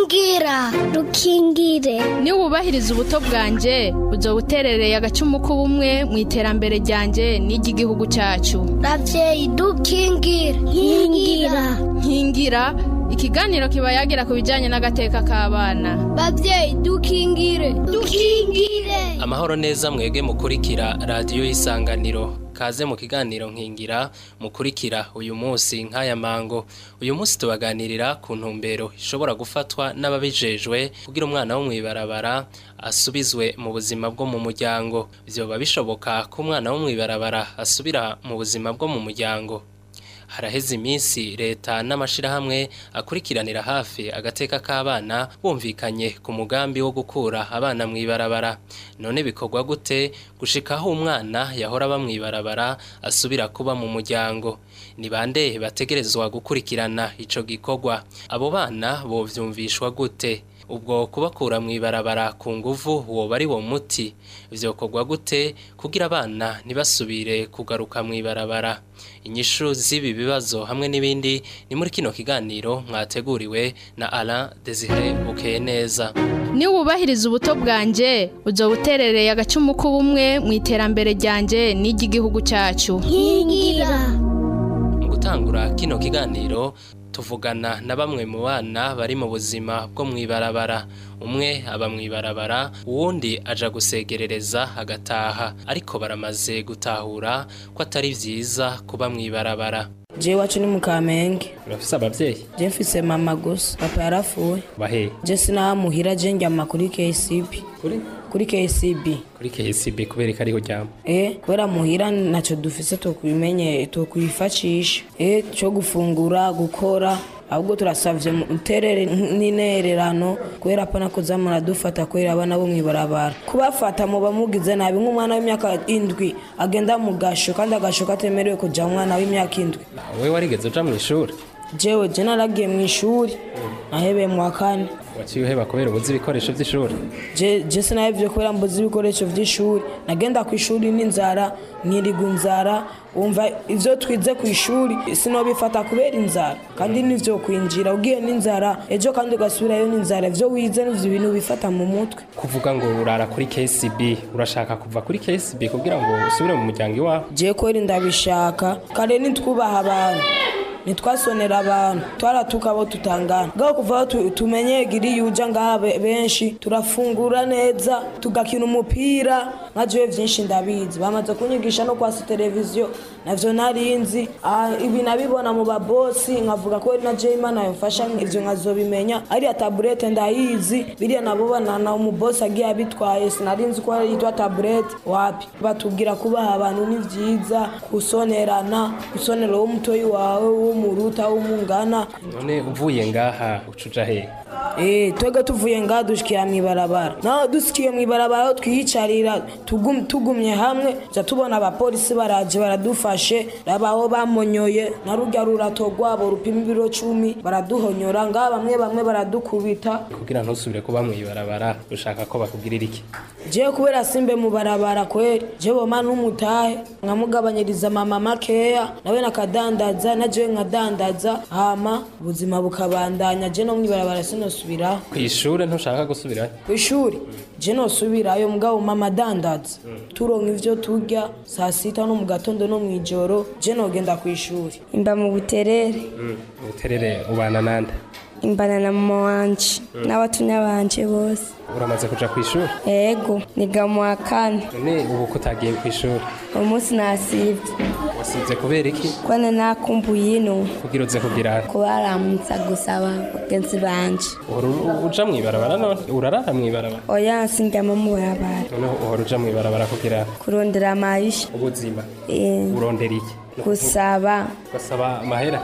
rukingira rukingire niba wubahiriza ubuto bwanjye uzoba uterereye agacumu k'ubumwe mu iterambere ryanjye n'iry'igihugu cyacu ravyeyi dukingire nkingira nkingira ikiganiro kiba yagira ku bijyanye n'agateka k'abana bavyeyi dukingire dukingire amahoro neza mwebwe mukurikira radiyo y'isanganiro kaze mu kiganiro nkingira mukurikira uyu munsi nk'aya mango uyu munsi tubaganirira ku ntumbero ishobora gufatwa n'ababijejwe kugira umwana wo mw'ibarabara asubizwe mu buzima bwo mu muryango vyoba bishoboka ko umwana wo mw'ibarabara asubira mu buzima bwo mu muryango haraheze iminsi leta n'amashirahamwe akurikiranira hafi agateka k'abana bumvikanye ku mugambi wo gukura abana mw'ibarabara none bikorwa gute gushikaho umwana yahora aba mw'ibarabara asubira kuba mu muryango ni bande bategerezwa gukurikirana ico gikorwa abo bana bovyumvishwa gute ubwo kubakura mw'ibarabara ku nguvu woba ari wo muti vyokorwa gute kugira abana ntibasubire kugaruka mw'ibarabara inyishu z'ibi bibazo hamwe n'ibindi ni muri kino kiganiro mwateguriwe na Alain Desire Bukeye neza niba wubahiriza ubuto bwanjye uzoba uterereye agacumu k'ubumwe mu iterambere ryanjye n'iry'igihugu cyacu nkingira mu gutangura kino kiganiro tuvugana na bamwe mu bana bari mu buzima bwo mw'ibarabara umwe aba mw'ibarabara uwundi aja gusegerereza agataha ariko baramaze gutahura ko atari vyiza kuba mw'ibarabara jewe wacu ni mu kamenge urafise abavyeyi je mfise mama gusa papa yarapfuye bahe je sinahamuhira je njyama kuri kcb kuri kuri kcb kuri KCB kubera ko ariho ryama eh kubera muhira naco dufise tokwimenye tokwifashisha eh cyo gufungura gukora ahubwo turasavye muterere n'intererano kubera pana kuza muradufata kubera abana bo mwibarabara kubafata muba mugize nabi nk'umwana w'imyaka indwi agenda mu gasho kandi agasho katemerewe kuja umwana w'imyaka indwi wewe warigeze uja mw'ishuri jewe je naragiye mu ishuri nahebeye mu wa kane waciye uheba kubera ubuzi ibikoresho vy'ishuri je je sinahevye kubera mbuzi ibikoresho vy'ishuri nagenda ku ishuri n'inzara nkiriga inzara wumva ivyo twize ku ishuri sinobifata kubera inzara kandi nivyo kwinjira ugiye n'inzara ejo kandi ugasubirayo n'inzara ivyo wize nivyo ibintu bifata mu mutwe kuvuga ngo urara kuri KCB urashaka kuva kuri KCB kugira ngo usubire mu muryango iwawe je kweri ndabishaka kare nitwubaha abantu nitwasonera abantu twaratuka abo tutangana ngaho kuva aho tu- tumenye giri yuja ngaha be- benshi turafungura neza tugakina umupira nka jewe vyinshi ndabizi bamaze kunyigisha no kwasa televiziyo navyo narinzi Ah, ibi nabibona mu babosi nkavuga ko na jewe imana yomfasha ivyo nkazobimenya ariya taburete ndayizi biriya nabo banana umubosi agiye abitwaye sinarinzi ko yitwa taburete wapi batubwira kubaha abantu ni vyiza gusonerana gusonera uwo mutoyi wawe w'umuruta w'umungana none uvuye ngaha ucuja he Eh, twebwe tuvuye ngaha dushikira mw'ibarabara naho dusikiye mw'ibarabara aho twiyicarira tugum- tugumye hamwe tuza tubona abapolisi baraje baradufashe rabaho bamonyoye na rurya rurato rwabo rupima ibiro cumi baraduhonyora ngaha bamwe bamwe baradukubita kugira ntusubire kuba mw'ibarabara ushaka ko bakugirira iki jewe kubera simbe mu barabara kweri jewe boma n'umutahe nkamugabanyiriza mama makeya nawe nakadandaza na jewe nkadandaza hama ubuzima bukabandanya je no mw'ibarabara sinosubiraho kw'ishure ntushaka gusubirayo kw'ishuri je nosubirayo mugabo mama adandaza turonka ivyo turya saa sita no mu gatondo no mw'ijoro je nogenda kw'ishuri imba mu buterere ubuterere ubana nande imbana na mama wanje n'abatunya banje bose uramaze kuja kw'ishuri ego niga mu wa kane none ubu ko utagiye kw'ishuri uyu munsi nasivye wasivye kubera iki kwane nakumbuye ino kugira uze kugira kubaramutsa gusaba bagenzi banje uhora u- uja mw'ibarabara none urarara mw'ibarabara oya sindyama mu barabara none uhora uja mw'ibarabara kugira kurondera amayisha ubuzima Eh, urondera iki gusaba ugasaba amahera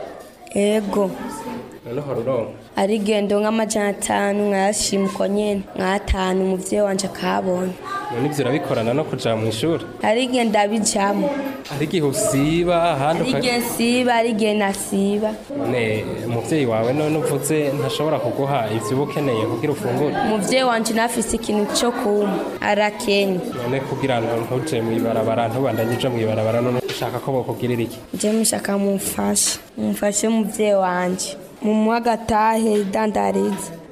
ego none uhora uronka ari gendo nk'amajana atanu nkayashima uko nyene nk'atanu umuvyeyi wanje akabona none ivyo urabikorana no kuja mw'ishuri ari igihe ndabijamo hari igihe usiba ahandi ari uka- igihe nsiba ari igihe nasiba none umuvyeyi wawe none uvuze ntashobora kuguha ivyo uba ukeneye kugira ufungure umuvyeyi wanje nafise ikintu co kumpa arakenye none kugira ngo ntuje mw'ibarabara ntubandanye uja mw'ibarabara none ushaka ko bokugirira iki je mushaka mumfashe mumfashe umuvyeyi wanje mumuha agatahe idandariza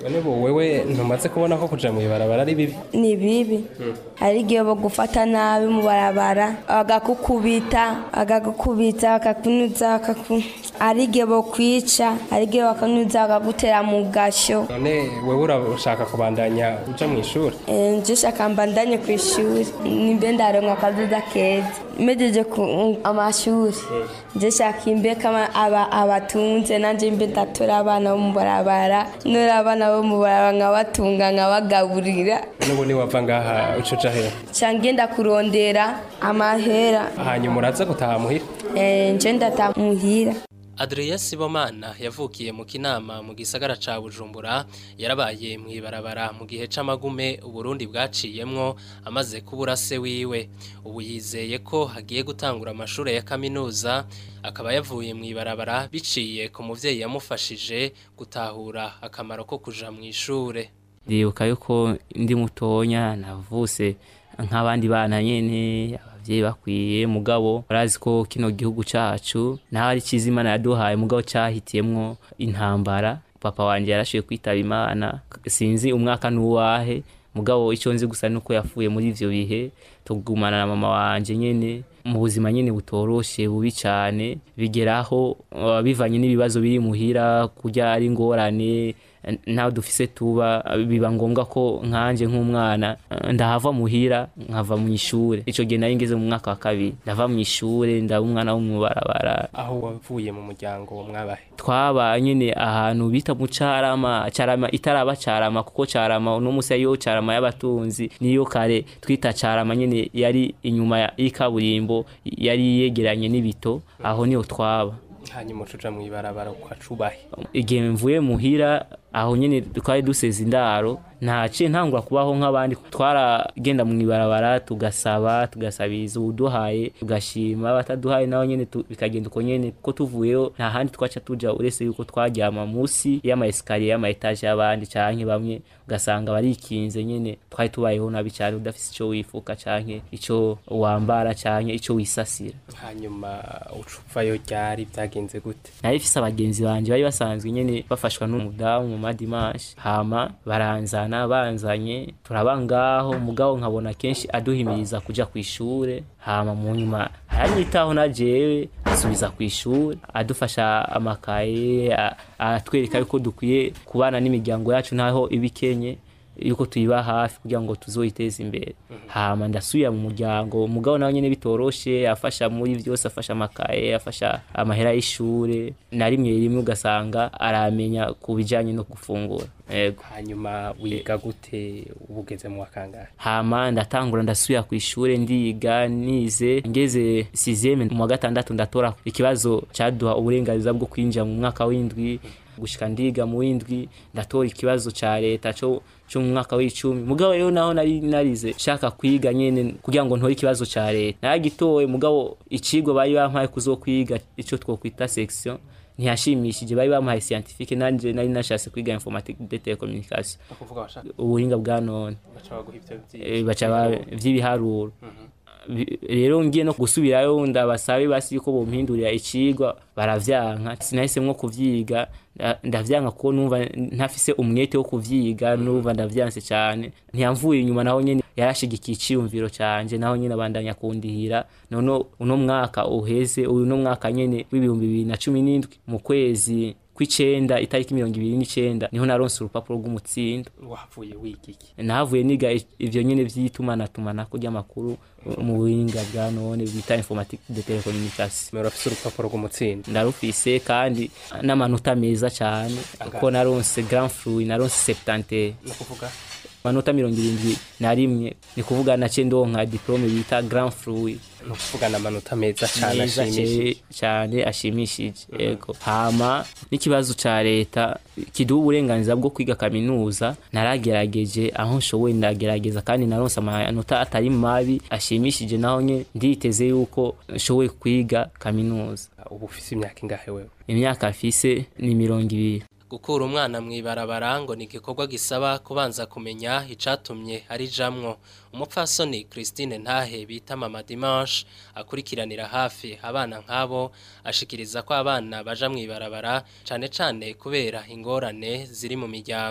none bo wewe ntumaze kubona ko kuja mu ibarabara ari bibi ni bibi hari igihe bagufata nabi mu barabara bagakukubita bagakukubita bakakunuza bakaku hari igihe bakwica hari igihe bakanuza bakagutera mu gashyo none wewe urashaka kubandanya uja mu ishuri Eh, nje shaka mbandanye ku ishuri nimbe ndaronka akazuza keza mejeje ku amashuri nje shaka imbe kama aba abatunze nanje mbe ndatora abana bo mu barabara nora abana bo mu barabara nkabatunga nkabagaburira n'ubu niwava ngaha uca uja hehe ca ngenda kurondera amahera hanyuma uraza gutaha muhira Eh, nje ndata muhira Adrien Sibomana yavukiye mu kinama mu gisagara ca Bujumbura yarabaye mu ibarabara mu gihe c'amagume Uburundi bwaciyemwo amaze kubura se wiwe ubu yizeye ko hagiye gutangura amashure ya kaminuza akaba yavuye mu ibarabara biciye ku muvyeyi yamufashije gutahura akamaro ko kuja mu ishure ndibuka yuko ndi mutonya navuse nk'abandi bana nyene abavyeyi bakwiye mugabo barazi ko kino gihugu cacu naho ari ciza imana yaduhaye mugabo cahitiyemwo intambara papa wanje yarashoboye kwitaba imana sinzi umwaka n'uwahe mugabo icyo nzi gusa nuko yapfuye muri ivyo bihe tugumana na mama wanje nyene mu buzima nyene butoroshe bubi cane bigeraho uh, bivanye n'ibibazo biri muhira kurya ari ingorane ntaho dufise tuba biba ngombwa ko nkanje nk'umwana eh, ndahava muhira nkava mu ishure ico gihe nari ngeze mu mwaka wa kabiri ndava mu ishure ndaba umwana wo mu barabara aho wavuye mu muryango mwabahe twaba nyene ahantu bita mu carama carama itaraba carama kuko carama uno musi ariyo carama y'abatunzi niyo kare twita carama nyene yari inyuma ya- y'ikaburimbo yari yegeranye n'ibito aho niho twaba hanyuma uca uja mu ibarabara ukacubahe igihe mvuye muhira aho nyene twari duseze indaro ntaciye ntangura kubaho nk'abandi twaragenda mu ibarabara tugasaba tugasabiriza ubuduhaye tugashima abataduhaye naho nyene tu- bikagenda uko nyene kuko tuvuyeho nta handi twaca tuja uretse yuko twaryama musi y'amaesikariye y'amaetaje y'abandi canke bamwe ugasanga barikinze nyene twari tubayeho nabi cane udafise ico wifuka canke ico wambara canke ico wisasira hanyuma uca uvayo ryari byagenze gute nari mfise abagenzi banje bari basanzwe nyene bafashwa n'umudamu mu madimashi hama baranzana banzanye turaba ngaho mugabo nkabona kenshi aduhimiriza kuja kw'ishure hama mu nyuma aranyitaho na jewe asubiza kw'ishure adufasha amakaye a- atwereka yuko dukwiye kubana n'imiryango yacu ntaho ibikenye yuko tuyiba hafi kugira ngo tuzoyiteze imbere hama ndasubira mu muryango umugabo nawe nyene bitoroshe afasha muri vyose afasha amakaye afasha amahera y'ishure na rimwe rimwe ugasanga aramenya ku bijanye no gufungura yego hanyuma wiga gute ubugeze mu wakangahe hama ndatangura ndasubira ku ishure ndiga nize ngeze sizeme mu wa gatandatu ndatora ikibazo caduha uburenganzira bwo kwinjira mu mwaka w'indwi gushika ndiga mu w'indwi ndatora ikibazo ca leta co co mu mwaka w'icumi mugabo rero naho nari narize shaka kwiga nyene kugira ngo ntore ikibazo ca leta naragitoye mugabo icigwa bari bampaye kuzokwiga ico twokwita section ntiyashimishije bari bamuhaye scientifique nanje nari nashatse kwiga informatique de telecommunication ukuvuga bashaka ubuhinga bwa none baca baguha ivyo Eh, baca ba- vy'ibiharuro Bi- rero ngiye no gusubirayo ndabasabe basi yuko bompindurira icigwa baravyanka sinahisemwo kuvyiga nda- ndavyanka kuko numva ntafise umwete wo kuvyiga numva ndavyanse cane ntiyamvuye inyuma naho nyene yarashigikiye iciyumviro canje naho nyene abandanya kundihira none uno mwaka uheze uno mwaka nyene w'ibihumbi bibiri na cumi n'indwi mu kwezi kw'icenda itariki mirongo ibiri n'icenda niho naronse urupapuro rw'umutsindo wavuye wiga iki nahavuye niga i- ivyo nyene vy'itumanatumana ry'amakuru mu buhinga bwa none bita informatique de telecommunication mero afise urupapuro rw'umutsindo ndarufise kandi n'amanota meza cane kuko naronse grand fruit naronse 70 ni ukuvuga amanota mirongo irindwi na rimwe ni kuvuga nace ndonka diplome bita grand fruit ni ukuvuga ni amanota meza cane meza ashimishije ce- cane ashimishije yego hama n'ikibazo ca leta kiduha uburenganzira bwo kwiga kaminuza naragerageje aho nshoboye ndagerageza kandi naronse amanota atari mabi ashimishije naho nye nditeze yuko nshoboye kwiga kaminuza ubu ufise imyaka ingahe wewe imyaka afise ni mirongo ibiri gukura umwana mu ibarabara ngo ni igikorwa gisaba kubanza kumenya icatumye arijamwo umupfasoni Christine Ntahe bita Mama Dimanche akurikiranira hafi abana nk'abo ashikiriza ko abana baja mu ibarabara cane cane kubera ingorane ziri mu miryango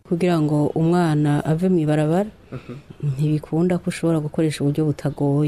kugira ngo umwana ave mu ibarabara ntibikunda ko ushobora gukoresha uburyo butagoye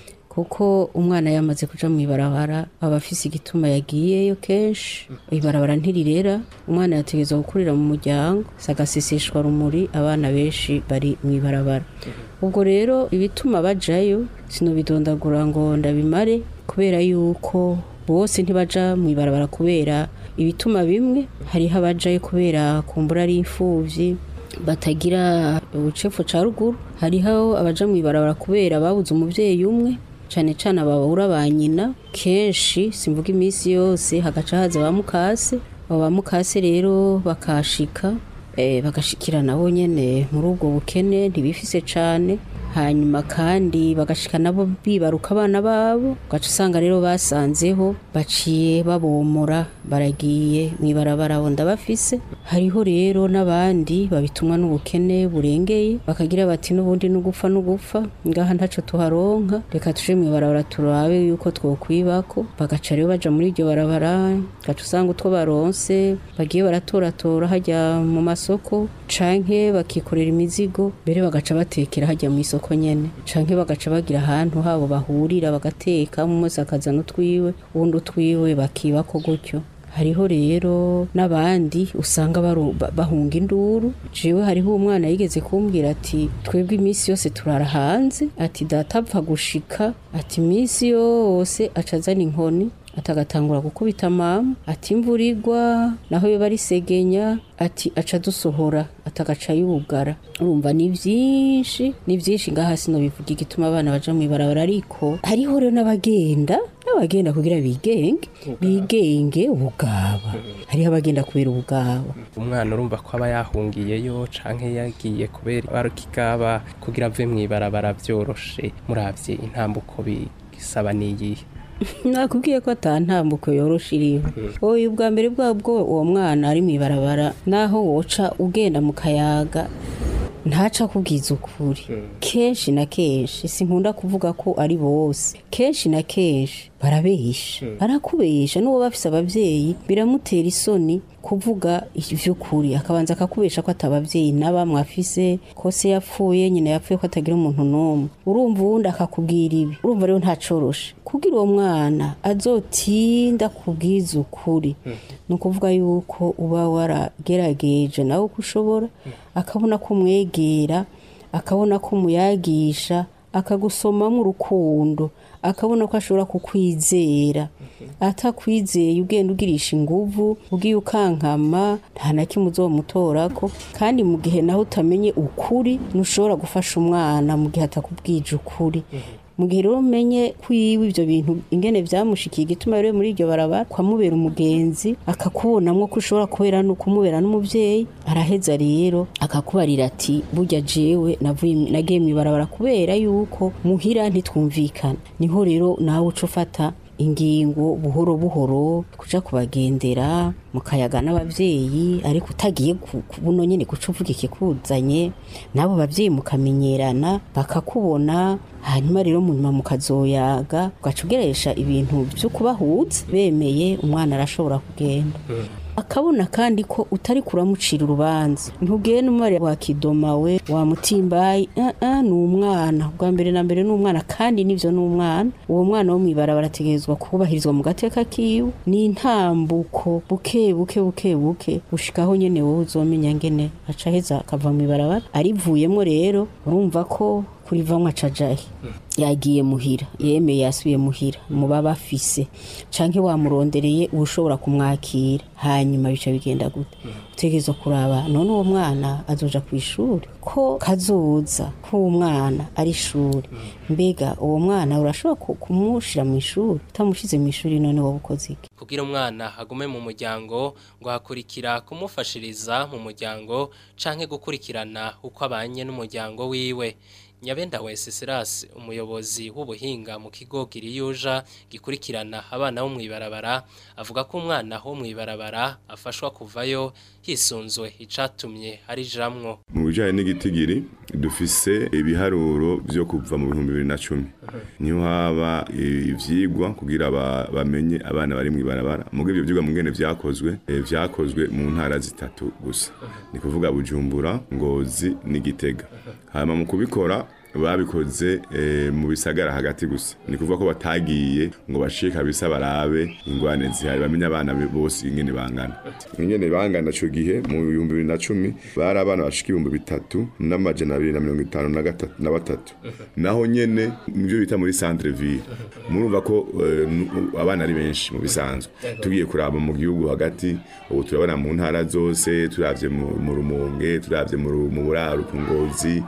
kuko umwana yamaze kuja mu ibarabara aba afise igituma yagiyeyo kenshi ibarabara ntirirera umwana yategerezwa gukurira mu muryango sagaseseshwa rumuri abana benshi bari mu ibarabara ubwo rero ibituma bajayo sinobidondagura ngo ndabimare kubera yuko bose ntibaja mu ibarabara kubera ibituma bimwe hariho abajayo kubera kumbura ari imfuvyi batagira ubucefu ca ruguru hariho abaja mu ibarabara kubera babuze umuvyeyi umwe cane cane ababura ba nyina kenshi simvuga iminsi yose hagaca haza ba mukase abo ba mukase rero bakashika eh, bagashikira nabo nyene muri ubwo bukene ntibifise cane hanyuma kandi bagashika nabo bibaruka abana babo ugaca usanga rero basanzeho baciye babomora baragiye mu ibarabara bo ndabafise hariho rero n'abandi babitumwa n'ubukene burengeye bakagira bati n'ubundi n'ugupfa n'ugupfa ngaha ntaco tuharonka reka tuje mu ibarabara turabe yuko twokwibako bagaca rero baja muri iryo barabara ugaca usanga utwo baronse bagiye baratoratora hajya mu masoko canke bakikorera imizigo mbere bagaca batekera hajya mu isoko nyene canke bagaca bagira ahantu habo bahurira bagateka umwe wese akazana utwiwe uwundi utwiwe bakibako gutyo hariho rero n'abandi usanga baru- ba- bahunga induru jewe hariho umwana yigeze kumbwira ati twebwe iminsi yose turara hanze ati data apfa gushika ati iminsi yose aca azana inkoni atagatangura gukubita mama ati imvura igwa naho yo barisegenya ati aca dusohora atagaca yugara urumva ni byinshi ni byinshi ngaha sino bivuga igituma abana baja mu ibarabara ariko hariho rero n'abagenda n'abagenda kugira bigenge bigenge ubugaba hariho abagenda kubera ubugaba umwana urumva ko aba yahungiyeyo canke yagiye kubera barukigaba kugira ave mu ibarabara vyoroshe muravye intambuko bisaba niyihe nakubwiye ko atantambuko yoroshe iriho oya ubwa mbere bwabwo uwo mwana ari mu ibarabara naho woca ugenda mu kayaga ntaca kubwiza ukuri kenshi na kenshi sinkunda kuvuga ko ari bose kenshi na kenshi barabesha barakubesha n'uwo bafise abavyeyi biramutera isoni kuvuga ivy'ukuri akabanza akakubesha ko atabavyeyi n'abamwe afise ko se yapfuye nyina yapfuye ko atagira umuntu n'umwe urumva uwundi akakubwira ibi urumva rero ntacoroshe kugira uwo mwana azotinda kubwiza ukuri ni ukuvuga yuko uba waragerageje nawe uko ushobora akabona ko umwegera akabona ko umuyagisha akagusomamo urukundo akabona ko ashobora kukwizera atakwizeye ugenda ugirisha inguvu ugiye ukankama nta na kimwe uzomutorako kandi mu gihe naho utamenye ukuri ntushobora gufasha umwana mu gihe atakubwije ukuri mu gihe rero umenye kwiwe ibyo bintu ingene byamushikiye igituma rero muri iryo barabara kwamubera umugenzi akakubonamwo ko ushobora kubera no kumubera n'umuvyeyi araheza rero akakubarira ati burya jewe navuye nagiye mu ibarabara kubera yuko muhira ntitwumvikana niho rero nawe uca ufata ingingo buhoro buhoro kuja kubagendera mukayaga n'abavyeyi ariko utagiye ku- ku- buno nyene guca uvuga ikikuzanye n'abo bavyeyi mukamenyerana bakakubona hanyuma rero mu nyuma mukazoyaga ugaca ugeresha ibintu vyo kubahuza bemeye umwana arashobora kugenda akabona kandi ko utari kuramucira urubanza ntugende umubare wa kidoma we wa mutimbayi uh -uh, ni umwana bwa mbere na mbere ni umwana kandi nivyo ni umwana uwo mwana wo mw'ibarabara ategerezwa kubahirizwa mu gateka kiwe ni intambuko buke buke buke buke gushikaho nyene wowe uzomenya ngene aca heza akava mw'ibarabara arivuyemo rero urumva ko kurivamwo acajahe yagiye muhira yemeye yasubiye muhira muba bafise canke wamurondereye ushobora kumwakira hanyuma bica bigenda gute utegerezwa kuraba none uwo mwana azoja ku ishuri ko kazoza k'uwo mwana ari ishuri mbega uwo mwana urashobora ku- kumushira mu ishuri utamushize mu ishuri none wowe ukoze iki kugira umwana agume mu muryango ngo hakurikira kumufashiriza mu muryango canke gukurikirana uko abanye n'umuryango wiwe nyabenda wese Silas umuyobozi w'ubuhinga mu kigo Giriyuja gikurikirana abana bo mw'ibarabara avuga ko umwana wo mw'ibarabara afashwa kuvayo hisunzwe icatumye ari jamwo mu bijyanye n'igitigiri dufise ibiharuro vyo kuva mu bihumbi bibiri na cumi niho haba ivyigwa kugira ba- bamenye abana bari mw'ibarabara mugo ivyo vyigwa mugene vyakozwe eh, vyakozwe mu ntara zitatu gusa ni kuvuga bujumbura ngozi n'igitega hanyuma mu kubikora babikoze eh, mu bisagara hagati gusa ni kuvuga ko batagiye ngo bashike kabisa barabe ingwane zihari bamenye abana be bose ingene bangana ingene bangana ico gihe mu bihumbi bibiri na cumi bari abana bashika ibihumbi bitatu n'amajana abiri na mirongo itanu na gatatu na batatu naho nyene nivyo bita muri centre ville murumva ko eh, nu- abana ari benshi mu bisanzwe tugiye kuraba mu gihugu hagati ubu turabona mu ntara zose turavye mu mu rumonge turavye mu Ru- mu buraro ku ngozi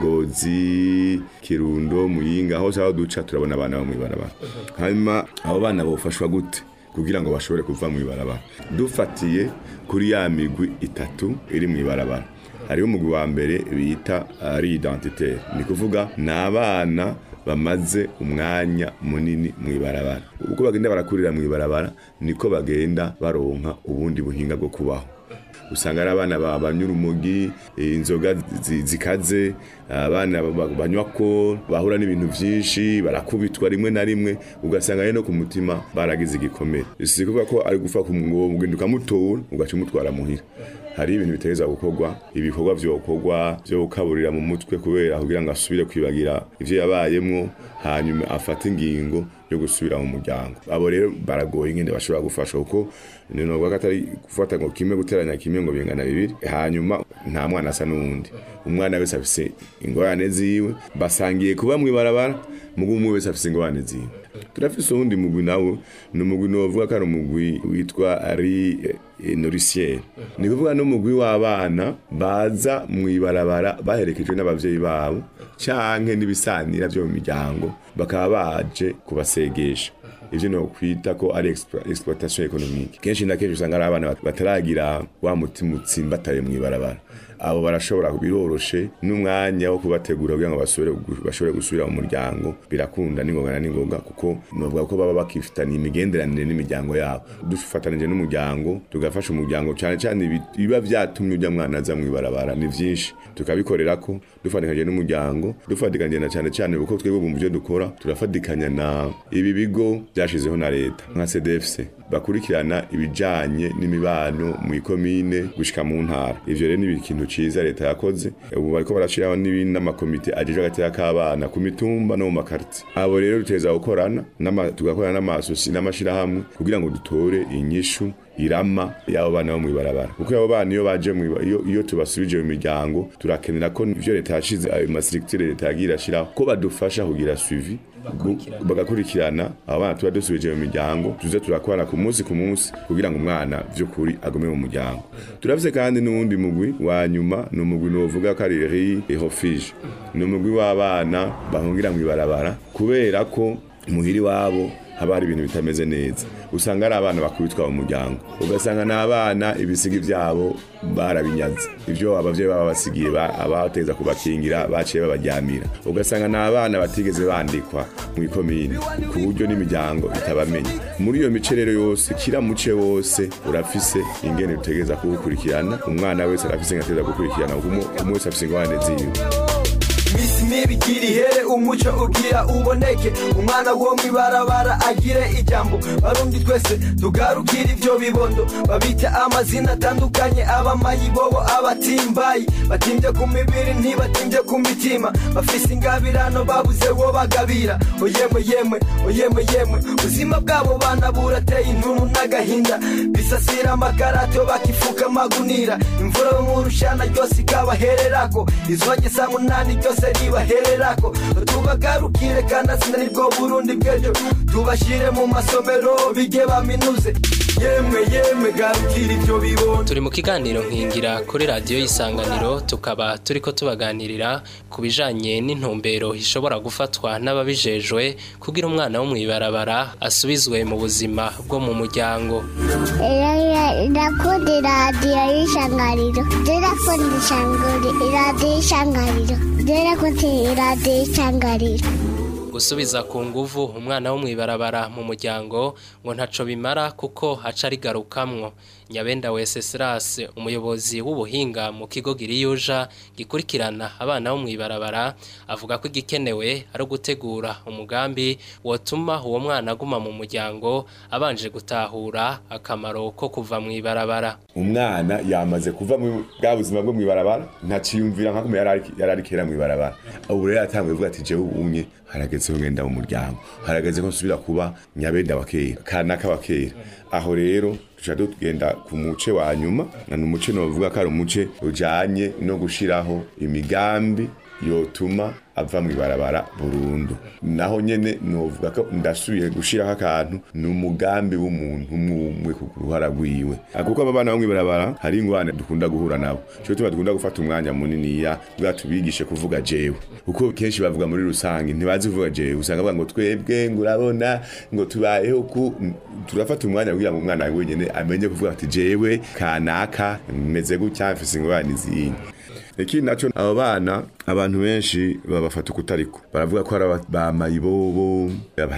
ngozi kirundo muyinga hose aho duca turabona abana bo mw'ibarabara hanyuma abo bana bofashwa gute kugira ngo bashobore kuva mw'ibarabara dufatiye kuri ya migwi itatu iri mw'ibarabara hariho umugwi wa mbere bita ari identitaire ni kuvuga ni abana bamaze umwanya munini mw'ibarabara uko bagenda barakurira mw'ibarabara niko bagenda baronka ubundi buhinga bwo kubaho usanga ari abana ba- banywa urumogi eh, inzoga zi- zikaze abana ba- ba- banywa ko bahura n'ibintu byinshi barakubitwa rimwe na rimwe ugasanga rero no ku mutima baragize igikomere si kuvuga ko ari gufa ku ngo ugenda ukamutora ugaca umutwara muhira hari ibintu bitegereza gukorwa ibikorwa vyokorwa vyo gukaburira mu mutwe kubera kugira ngo asubire kwibagira ivyo yabayemwo hanyuma afate ingingo yo gusubira mu muryango abo rero baragoye ingene bashobora gufasha kuko ninovuga ko atari gufata ngo kimwe guteranya kimwe ngo bingana bibiri hanyuma nta mwana asa n'uwundi umwana wese afise ingorane ziwe basangiye kuba mw'ibarabara mugu umwe wese afise ingorane ziwe turafise uwundi mugwi nawo ni umugwi novuga ko ari umugwi witwa ari norisiere ni kuvuga n'umugwi w'abana baza mw'ibarabara baherekejwe n'abavyeyi babo canke n'ibisanira vyo mu miryango bakaba baje kubasegesha ivyo no kwita ko ari explo- exploitation économique kenshi na kenshi usanga ari abana bat- bataragira wa mutima utsimbataye mw'ibarabara abo barashobora biroroshe n'umwanya wo kubategura kugira ngo basubire gu- bashobore gusubira mu muryango birakunda n'ingoga na n'ingoga kuko novuga ko baba bakifitaniye imigenderanire n'imiryango yabo dufatanije n'umuryango tugafasha umuryango cyane cyane ibi- biba vyatumye ujya mwana aza mw'ibarabara ni vyinshi tukabikorera ko dufatikanyije n'umuryango dufatikanyije na cyane cyane kuko twebwe mu byo dukora turafatikanya na ibi bigo byashizeho na leta nka CDFC bakurikirana ibijanye n'imibano mu ikomine gushika mu ntara ivyo rero ni ikintu ciza leta yakoze ubu bariko barashiraho n'ibindi n'amakomite ajejwe hagati k'abana ku mitumba no mu makarti abo rero duteza gukorana n'ama- tugakorana n'amasosi n'amashirahamwe kugira ngo dutore inyishu irama y'abo bana bo mw'ibarabara kuko abo bana iyo baje mw'iba- iyo, iyo tubasubije mu miryango turakenera ko ivyo leta yashize ayo mastructure leta yagiye irashiraho ko badufasha kugira suivi gu- bagakurikirana abo bana tuba dusubije mu miryango tuze turakorana ku munsi ku munsi kugira ngo umwana vy'ukuri agume mu muryango turafise kandi n'uwundi mugwi wa nyuma ni umugwi novuga ko ari ri refuge ni umugwi w'abana bahungira mw'ibarabara kubera ko muhiri wabo haba hari ibintu bitameze neza usanga ari abana bakubitwa mu muryango ugasanga ni abana ibisigi byabo barabinyaze ibyo abavyeyi baba basigiye ba- abateza kubakingira baciye babaryamira ugasanga ni abana batigeze bandikwa mu ikomine ku buryo n'imiryango itabamenya muri iyo mice rero yose kira muce wose urafise ingene utegeza kuwukurikirana umwana wese arafise ingene ategeza gukurikirana kuko umwe umwe wese afise ingorane ziwe misi mibi igira ihere umuco ugira uboneke umwana wo mwibarabara agire ijambo barundi twese tugarukire ivyo bibondo babita amazina atandukanye abamayibobo abatimbayi batimbye ku mibiri ntibatimbye ku mitima bafise ingabirano babuze wo bagabira oyemwe yemwe oyemwe yemwe ubuzima bwabo bana burateye intuntu n'agahinda bisasira amakarato bakifuka amagunira imvura yo mu rushana ryose ikabahererako izogesa munani ryose ribahererako tubagarukire kanatsinda nibwo burundi bw'ejo tubashire mu masomero bige baminuze yemwe yemwe garukire ivyo bibondo turi mu kiganiro nkingira kuri radiyo y'isanganiro tukaba turiko tubaganirira ku bijanye n'intumbero ishobora gufatwa n'ababijejwe kugira umwana wo mw'ibarabara asubizwe mu buzima bwo mu muryango Ndakunda iradiyo y'ishangariro. Ndakunda ishangari- iradiyo y'ishangariro. Ndakunda iradiyo y'ishangariro. gusubiza ku nguvu umwana wo mw'ibarabara mu muryango ngo ntaco bimara kuko haca arigarukamwo Nyabenda Wenceslas umuyobozi w'ubuhinga mu kigo Giriyuja gikurikirana abana bo mwibarabara avuga ko igikenewe ari gutegura umugambi wotuma uwo mwana aguma mu muryango abanje gutahura akamaro ko kuva mwibarabara umwana yamaze kuva mu bwa buzima bwo mwibarabara ntaciyumvira nka kumwe yari ari kera mwibarabara ubu rero yatanguye kuvuga ati jewe umwe harageze ko ngenda mu muryango harageze ko nsubira kuba nyabenda wa kera kanaka wa kera aho rero tuca tugenda ku muce wa nyuma ni umuce novuga ko ari umuce ujanye no gushiraho imigambi yotuma ava mu ibarabara burundu naho nyene novuga ko ndasubiye gushiraho akantu ni umugambi w'umuntu umwe ku ruhara rwiwe kuko aba bana bo mw'ibarabara hari ingwane dukunda guhura nabo cyo tuba dukunda gufata umwanya muniniya bwa tubigishe kuvuga jewe kuko kenshi bavuga muri rusange ntibazi kuvuga jewe usanga bavuga ngo twebwe ngo urabona ngo tubayeho ku turafata umwanya kugira ngo umwana wenyene amenye kuvuga ati jewe kanaka meze gutya mfise ingorane ziyinyi ikindi naco abo bana abantu benshi babafata ukutariko baravuga ko ari bamayibobo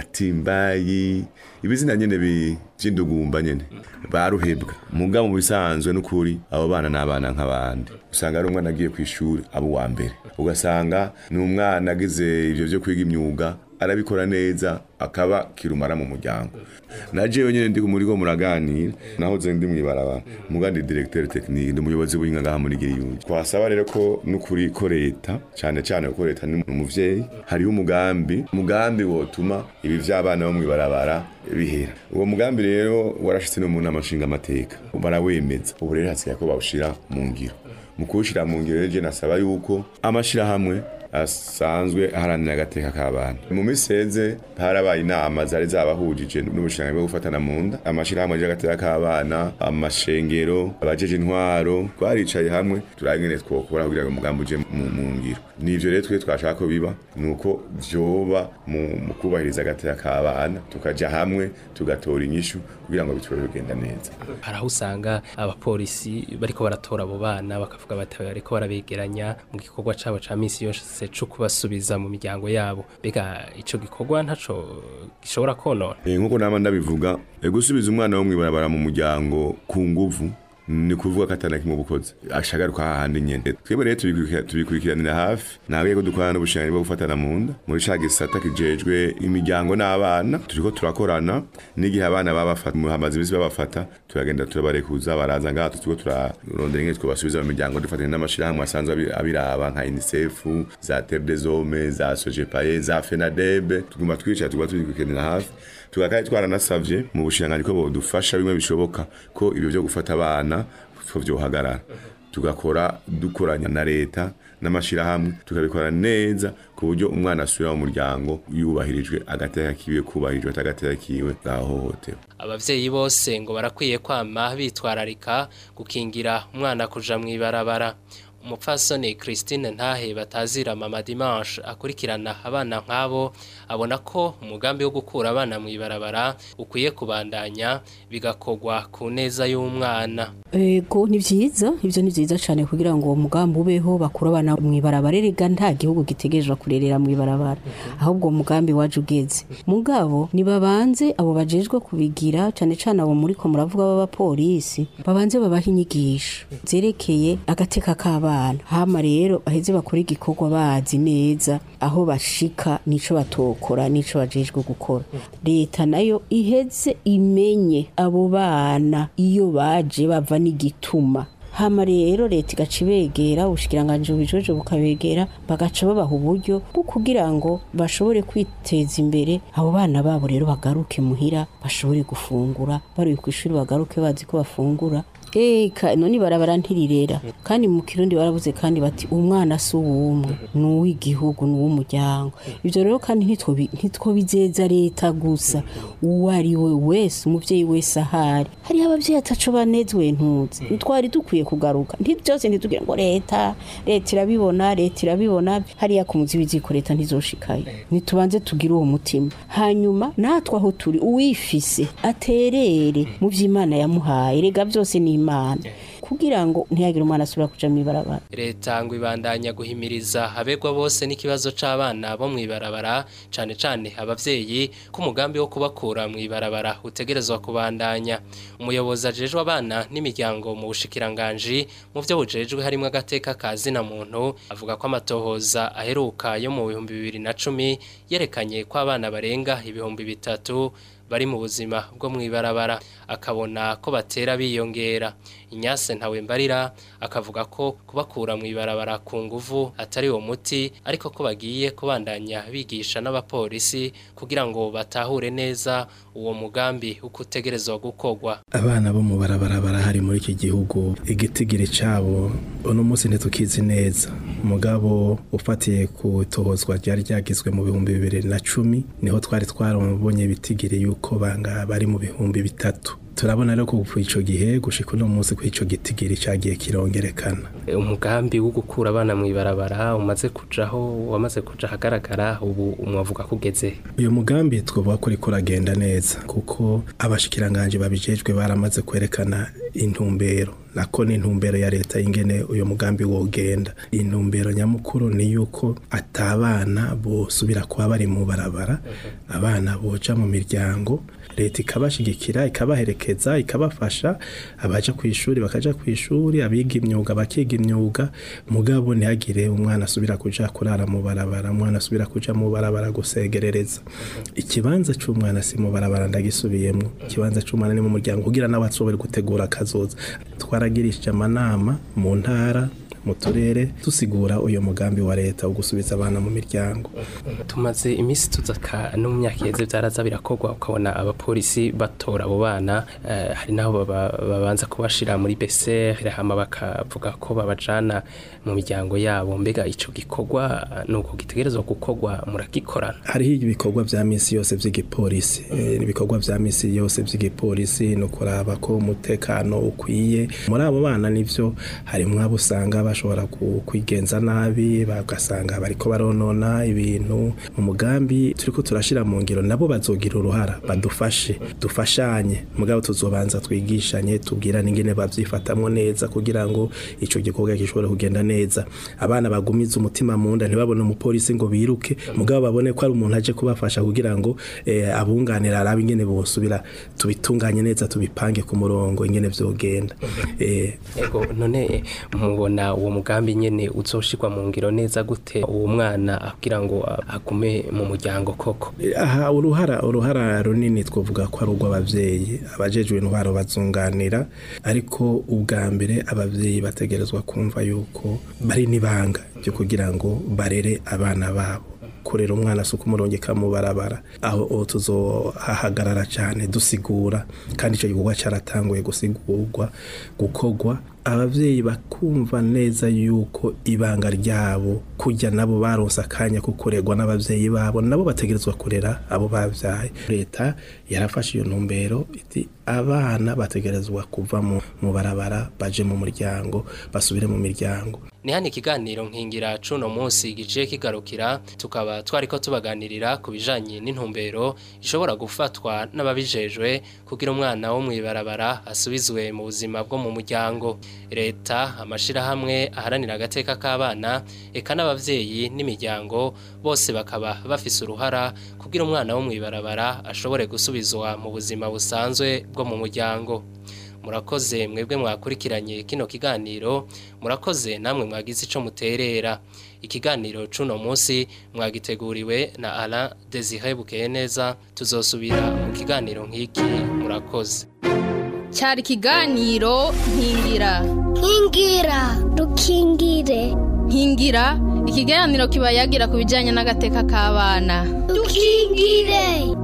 abatimbayi ibizina nyene by'indugumba nyene baruhebwa muga mu bisanzwe n'ukuri abo bana n'abana nk'abandi usanga ari umwana agiye ku ishuri abo wa mbere ugasanga ni umwana agize ivyo vyo kwiga imyuga arabikora neza akaba kirumara mu muryango na jewe nyene ndi muri ko muraganira nahoze ndi mwibarabara mugandi directeur technique ndi umuyobozi w'inga ngaha muri Giriyuji twasaba rero ko nukuri ko leta cyane cyane ko leta ni umuvyeyi hariho umugambi umugambi wotuma ibi vy'abana bo mwibarabara bihera uwo mugambi rero warashitse no mu nama nshinga amateka barawemeza ubu rero hasigaye ko bawushira mu ngiro mu kuwushira mu ngiro rero nasaba yuko amashirahamwe asanzwe aharanira agateka k'abana mu miseze harabaye inama zari zabahujije n'ubushinga bwo gufatana mu nda amashirahamwe y'agateka k'abana amashengero abajeje intwaro twaricaye hamwe turagene twokora kugira ngo umugambi uje mu ngiro nivyo rero twe twashaka ko biba nuko vyoba mu kubahiriza agateka k'abana tukaja hamwe tugatora inyishu kugira ngo bitore bigenda neza hari aho usanga abapolisi bariko baratora abo bana bakavuga bati bariko barabegeranya mu gikorwa cabo ca misi yose co kubasubiza mu miryango yabo bega ico gikorwa ntaco gishobora konona nkuko nama ndabivuga gusubiza umwana wo mwibarabara mu muryango ku nguvu ni kuvuga ko atana kimwe bukoze ashagaruka hahandi nyene twebwe rero tubikurikiranira hafi nabwiye ko dukorana n'ubushinganyi bwo gufatana mu nda muri ca gisata kijejwe imiryango n'abana turiko turakorana n'igihe abana babafata hamaze imisi babafata turagenda turabarekuza baraza ngaha turiko turarondera ingene twobasubiza mu miryango dufatanya n'amashirahamwe asanzwe abiraba nka UNICEF za Terre des Hommes za Sojepaye za FENADEB tuguma twicara tuguma tubikurikiranira hafi tugakaye twaranasavye mu bushinganyi ko bodufasha bimwe bishoboka ko ibyo byo gufata abana ko vyohagarara tugakora dukoranya na leta n'amashirahamwe tukabikora neza ku buryo umwana asubira mu muryango yubahirijwe agateka kiwe kubahirijwe atagateka kiwe gahohotewe abavyeyi bose ngo barakwiye kwama bitwararika gukingira umwana kuja mwibarabara umupfasoni Christine Ntahe batazira mama Dimanche akurikirana abana nk'abo abona ko umugambi wo gukura abana mu ibarabara ukwiye kubandanya bigakogwa ku neza y'umwana ego ni vyiza ivyo ni vyiza cane kugira ngo uwo mugambi ubeho bakura abana mu ibarabara erega nta gihugu gitegerezwa kurerera mu ibarabara ahubwo uwo mugambi waje ugeze mugabo nibabanze abo bajejwe kubigira cane cane abo muriko muravuga b'abapolisi babanze babaha inyigisho zerekeye agateka k'abana hama rero baheze bakora igikorwa bazi neza aho bashika nico batokora nico bajejwe gukora leta nayo iheze imenye abo bana iyo baje bava n'igituma hama rero leta igaca ibegera ubushikiranganje bujejwe bukabegera bagaca babaha uburyo bwo kugira ngo bashobore kwiteza imbere abo bana babo rero bagaruke muhira bashobore gufungura bari ku ishuri bagaruke bazi ko bafungura eka none barabara ntirirera kandi mu kirundi barabuze kandi bati umwana si uwumwe ni uw'igihugu ni uw'umuryango ibyo rero kandi ntitwobizeza leta gusa uwo ari we wese umubyeyi wese ahari hariho ababyeyi ataco banezwe ntuzi twari dukwiye kugaruka byose ntitugire ngo leta leta irabibona leta irabibona hariya ku muzi w'iziko leta ntizoshikayo ntitubanze tugire uwo mutima hanyuma natwe aho turi uwifise aterere mu vy'imana yamuhaye rega byose ni imana kugira ngo ntihagire umwana asubira kuja mw'ibarabara leta ngo ibandanya guhimiriza abegwa bose n'ikibazo c'abana bo mw'ibarabara cane cane abavyeyi ko umugambi wo kubakura mw'ibarabara utegerezwa kubandanya umuyobozi ajejwe abana n'imiryango mu bushikiranganji mu vyo bujejwe harimwo agateka ka zina muntu avuga ko amatohoza aheruka yo mu bihumbi bibiri na cumi yerekanye ko abana barenga ibihumbi bitatu bari mu buzima bwo mw'ibarabara akabona ko batera biyongera inyase ntawe mbarira akavuga ko kubakura mw'ibarabara ku nguvu atari uwo muti ariko ko bagiye kubandanya bigisha n'abapolisi kugira ngo batahure neza uwo mugambi uko utegerezwa gukorwa abana bo mu barabara barahari muri iki gihugu igitigiri cabo uno munsi ntitukizi neza umugabo ufatiye ku itohozwa ryari ryagizwe mu bihumbi bibiri na cumi niho twari twarabonye ibitigiri yuko banga bari mu bihumbi bitatu turabona rero ko ico gihe gushika uno munsi ko ico gitigiri cagiye kirongerekana umugambi wo gukura abana mw'ibarabara umaze kujaho wamaze kuja ahagaragara ubu umwavuga kugeze uyu mugambi twovuga ko uriko uragenda neza kuko abashikiranganje babijejwe baramaze kwerekana intumbero nako ni intumbero ya leta ingene uyu mugambi wogenda intumbero nyamukuru ni yuko atabana bosubira kuba bari mu barabara abana boja mu miryango leta ikabashigikira ikabaherekeza ikabafasha abaja ku ishuri bakaja ku ishuri abiga imyuga bakiga imyuga mugabo ntihagire umwana asubira kuja kurara mu barabara umwana asubira kuja mu barabara gusegerereza ikibanza c'umwana si mu barabara ndagisubiyemwo ikibanza c'umwana ni mu muryango kugira nawe ashobore gutegura akazoza twaragirishije amanama mu ntara mu turere dusigura uyu mugambi wa leta wo gusubiza abana mu miryango tumaze iminsi tuzaka no mu myaka iheze byaraza birakorwa ukabona abapolisi batora abo bana eh, hari naho baba- babanza kubashira muri besere hama bakavuga ko babajana mu miryango yabo mbega ico gikorwa eh, nuko gitegerezwa gukorwa muragikorana hariho ibikorwa vya misi yose vy'igipolisi Eh, ibikorwa vya misi yose vy'igipolisi ni ukuraba ko umutekano ukwiye muri abo bana nivyo harimwo abo usanga bashobora ku- kwigenza nabi bagasanga bariko baronona ibintu mu mugambi turiko turashira mu ngiro nabo bazogira uruhara badufashe dufashanye mugabo tuzobanza twigishanye tubwirane ingene bavyifatamwo neza kugira ngo ico gikorwa gishobore kugenda neza abana bagumiza umutima mu nda ntibabone umupolisi ngo biruke mugabo babone ko ari umuntu aje kubafasha kugira ngo eh, abunganira arabe ingene bosubira tubitunganye neza tubipange ku murongo ingene vyogenda eh, ego none eh, mubona uwo mugambi nyene uzoshirwa mu ngiro neza gute uwo mwana kugira ngo ah, agume mu muryango koko aha uruhara uruhara runini twavuga ko ari urw'abavyeyi abajejwe intwaro bazunganira ariko ubwa mbere abavyeyi bategerezwa kumva yuko bari n'ibanga ryo kugira ngo barere abana babo kurera umwana si ukumurongeka mu barabara aho aho tuzohahagarara cyane dusigura kandi icyo gikorwa cyaratanguye gusigurwa gukorwa abavyeyi bakumva neza yuko ibanga ryabo kujya nabo baronse akanya ko kuregwa n'abavyeyi babo nabo bategerezwa kurera abo bavyaye leta yarafashe iyo ntumbero iti abana bategerezwa kuva mu, mu barabara baje mu muryango basubire mu miryango ni hano ikiganiro nkingira cuno munsi giciye kigarukira tukaba twariko tubaganirira ku bijanye n'intumbero ishobora gufatwa n'ababijejwe kugira umwana wo mw'ibarabara asubizwe mu buzima bwo mu muryango leta amashirahamwe aharanira agateka k'abana eka n'abavyeyi n'imiryango bose bakaba bafise uruhara kugira umwana wo mw'ibarabara ashobore gusubizwa mu buzima busanzwe bwo mu muryango murakoze mwebwe mwakurikiranye kino kiganiro murakoze namwe mwagize ico muterera ikiganiro cuno munsi mwagiteguriwe na Alain Desire Bukeye neza tuzosubira mu kiganiro nk'iki murakoze cyari ikiganiro nkingira nkingira dukingire nkingira ikiganiro kiba yagira ku bijyanye n'agateka k'abana dukingire